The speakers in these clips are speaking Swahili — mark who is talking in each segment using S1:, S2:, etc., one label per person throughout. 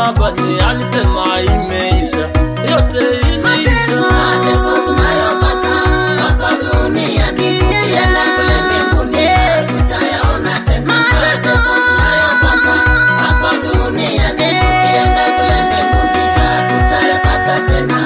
S1: msalabani alisema imeisha, yote imeisha.
S2: Mateso tunayopata hapa duniani, tukienda kule mbinguni tutayaona tena. Mateso tunayopata hapa duniani, tukienda kule mbinguni tutayapata tena.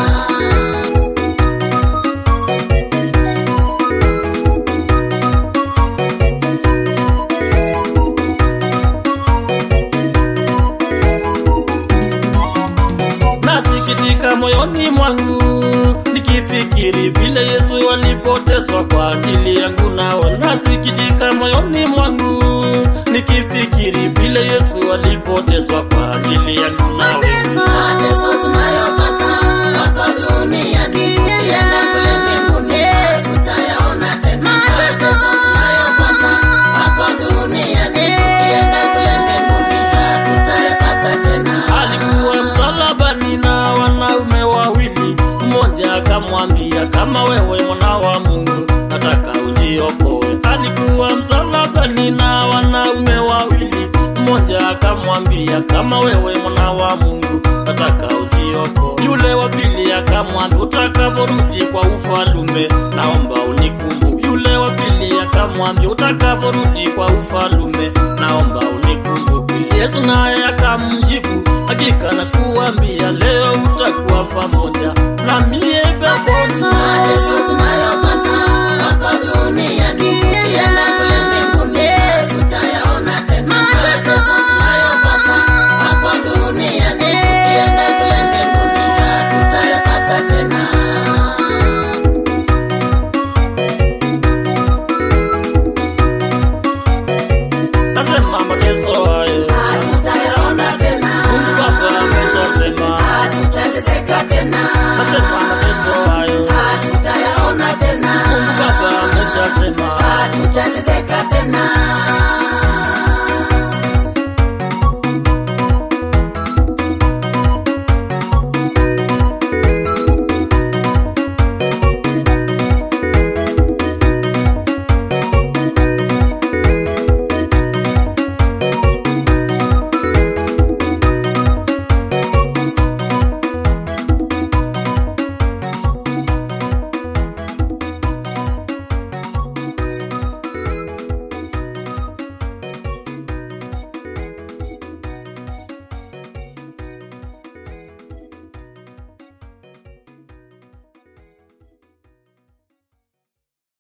S1: Nasikitika moyoni mwangu nikifikiri vile Yesu alipoteswa kwa ajili yangu, nao nasikitika moyoni mwangu nikifikiri vile Yesu alipoteswa kwa ajili yangu, nao
S2: Mateso tunayopata hapa duniani, tukienda kule mbinguni tutayaona tena. Mateso tunayopata hapa duniani, tukienda kule mbinguni tutayapata tena.
S1: alikuwa msalabani na wanaume wawili, mmoja akamwambia kama wewe mwana wa Mungu nataka ujiokoe. Alikuwa msalabani na wanaume wawili, mmoja akamwambia kama wewe mwana wa Mungu nataka ujiokoe. Yule wa pili akamwambia utakavyorudi kwa ufalume naomba unikumbuke. Yule wa pili akamwambia utakavyorudi kwa ufalume naomba unikumbuke. Yesu naye akamjibu hakika nakuambia leo utakuwa pamoja na mie